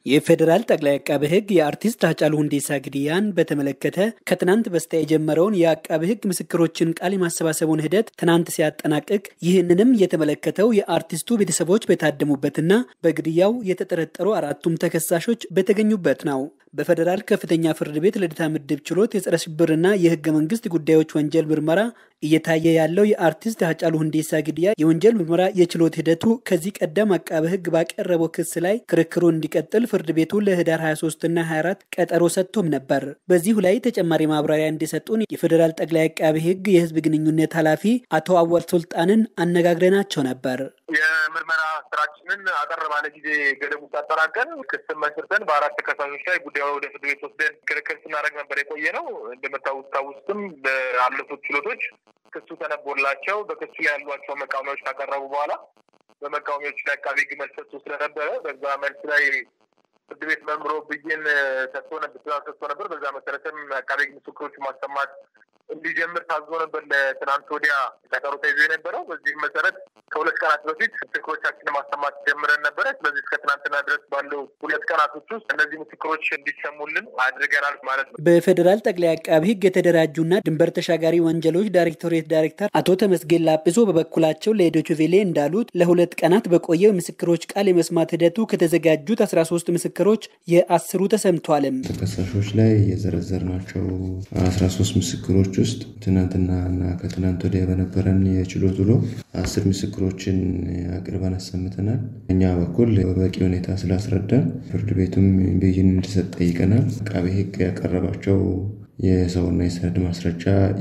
የፌዴራል ጠቅላይ አቃቤ ሕግ የአርቲስት ሃጫሉ ሁንዴሳ ግድያን በተመለከተ ከትናንት በስቲያ የጀመረውን የአቃቤ ሕግ ምስክሮችን ቃል የማሰባሰቡን ሂደት ትናንት ሲያጠናቅቅ ይህንንም የተመለከተው የአርቲስቱ ቤተሰቦች በታደሙበትና በግድያው የተጠረጠሩ አራቱም ተከሳሾች በተገኙበት ነው። በፌዴራል ከፍተኛ ፍርድ ቤት ልደታ ምድብ ችሎት የጸረ ሽብርና የህገ መንግስት ጉዳዮች ወንጀል ምርመራ እየታየ ያለው የአርቲስት ሃጫሉ ሁንዴሳ ግድያ የወንጀል ምርመራ የችሎት ሂደቱ ከዚህ ቀደም አቃቤ ሕግ ባቀረበው ክስ ላይ ክርክሩ እንዲቀጥል ፍርድ ቤቱ ለህዳር 23ና 24 ቀጠሮ ሰጥቶም ነበር። በዚሁ ላይ ተጨማሪ ማብራሪያ እንዲሰጡን የፌዴራል ጠቅላይ አቃቤ ሕግ የህዝብ ግንኙነት ኃላፊ አቶ አወል ሱልጣንን አነጋግረናቸው ነበር። የምርመራ ስራችንን አጠር ባለ ጊዜ ገደቡ ሳጠናቀን ክስን መስርተን በአራት ተከሳሾች ላይ ጉዳዩ ወደ ፍርድ ቤት ወስደን ክርክር ስናደርግ ነበር የቆየ ነው። እንደምታውስታውስም በአለፉት ችሎቶች ክሱ ተነቦላቸው በክሱ ላይ ያሏቸው መቃወሚያዎች ካቀረቡ በኋላ በመቃወሚያዎች ላይ አቃቤ ሕግ መልስ ሰጥቶ ስለነበረ በዛ መልስ ላይ ፍርድ ቤት መምሮ ብይን ሰጥቶ ሰጥቶ ነበር። በዛ መሰረትም አቃቤ ሕግ ምስክሮቹ ማሰማት እንዲጀምር ታዞ ነበር። ለትናንት ወዲያ ቀጠሮ ተይዞ የነበረው በዚህም መሰረት ከሁለት ቀናት በፊት ምስክሮቻችንን ማሰማት ጀምረን ነበረ። ስለዚህ እስከ ትናንትና ድረስ ባለው ሁለት ቀናቶች ውስጥ እነዚህ ምስክሮች እንዲሰሙልን አድርገናል ማለት ነው። በፌዴራል ጠቅላይ አቃቢ ሕግ የተደራጁና ድንበር ተሻጋሪ ወንጀሎች ዳይሬክቶሬት ዳይሬክተር አቶ ተመስገን ላጲሶ በበኩላቸው ለዶችቬሌ እንዳሉት ለሁለት ቀናት በቆየው የምስክሮች ቃል የመስማት ሂደቱ ከተዘጋጁት አስራ ሶስት ምስክሮች የአስሩ ተሰምቷልም። ተከሳሾች ላይ የዘረዘርናቸው አስራ ሶስት ምስክሮች ውስጥ ትናንትና እና ከትናንት ወዲያ በነበረን የችሎት ውሎ አስር ምስክሮችን አቅርበን አሰምተናል። እኛ በኩል በበቂ ሁኔታ ስላስረዳን ፍርድ ቤቱም ብይን እንዲሰጥ ጠይቀናል። አቃቤ ሕግ ያቀረባቸው የሰውና የሰነድ ማስረጃ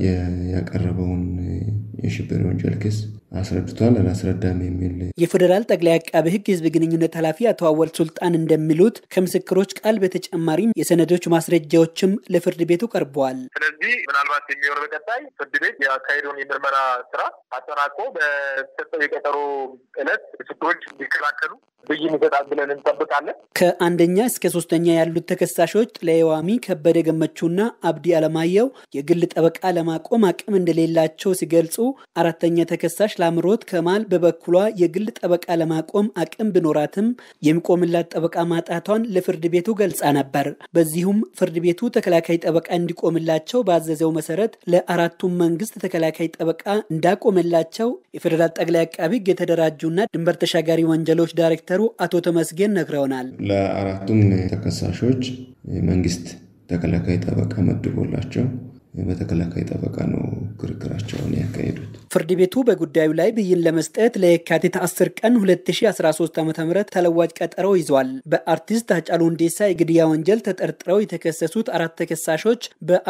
ያቀረበውን የሽብር ወንጀል ክስ አስረድቷል። አላስረዳም የሚል የፌዴራል ጠቅላይ አቃቤ ሕግ የህዝብ ግንኙነት ኃላፊ አቶ አወል ሱልጣን እንደሚሉት ከምስክሮች ቃል በተጨማሪም የሰነዶች ማስረጃዎችም ለፍርድ ቤቱ ቀርበዋል። ስለዚህ ምናልባት የሚሆነው በቀጣይ ፍርድ ቤት ያካሄደውን የምርመራ ስራ አጠናቆ በተሰጠው የቀጠሮ ዕለት ምስክሮች እንዲከላከሉ ብይን ይሰጣል ብለን እንጠብቃለን። ከአንደኛ እስከ ሶስተኛ ያሉት ተከሳሾች ለየዋሚ ከበደ ገመቹና አብዲ አለማየሁ የግል ጠበቃ ለማቆም አቅም እንደሌላቸው ሲገልጹ፣ አራተኛ ተከሳሽ ላምሮት ከማል በበኩሏ የግል ጠበቃ ለማቆም አቅም ቢኖራትም የሚቆምላት ጠበቃ ማጣቷን ለፍርድ ቤቱ ገልጻ ነበር። በዚሁም ፍርድ ቤቱ ተከላካይ ጠበቃ እንዲቆምላቸው ባዘዘው መሰረት ለአራቱም መንግስት ተከላካይ ጠበቃ እንዳቆመላቸው የፌዴራል ጠቅላይ አቃቢ ሕግ የተደራጁና ድንበር ተሻጋሪ ወንጀሎች ዳይሬክተሩ አቶ ተመስገን ነግረውናል። ለአራቱም ተከሳሾች መንግስት ተከላካይ ጠበቃ መድቦላቸው በተከላካይ ጠበቃ ነው ክርክራቸውን ያካሄዱት። ፍርድ ቤቱ በጉዳዩ ላይ ብይን ለመስጠት ለየካቲት 10 ቀን 2013 ዓ ም ተለዋጭ ቀጠሮ ይዟል። በአርቲስት ሃጫሉ ሁንዴሳ የግድያ ወንጀል ተጠርጥረው የተከሰሱት አራት ተከሳሾች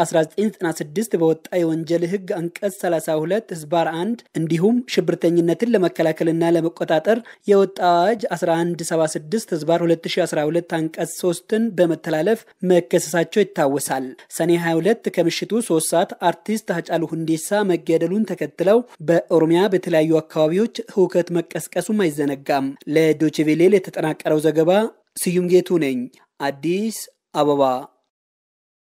በ1996 በወጣ የወንጀል ህግ አንቀጽ 32 ህዝባር 1 እንዲሁም ሽብርተኝነትን ለመከላከልና ለመቆጣጠር የወጣ አዋጅ 1176 ህዝባር 2012 አንቀጽ 3ን በመተላለፍ መከሰሳቸው ይታወሳል። ሰኔ 22 ከምሽቱ ሶስት ሰዓት አርቲስት ሃጫሉ ሁንዴሳ መገደሉን ተከትለው በኦሮሚያ በተለያዩ አካባቢዎች ህውከት መቀስቀሱም አይዘነጋም። ለዶችቬሌል የተጠናቀረው ዘገባ ስዩም ጌቱ ነኝ፣ አዲስ አበባ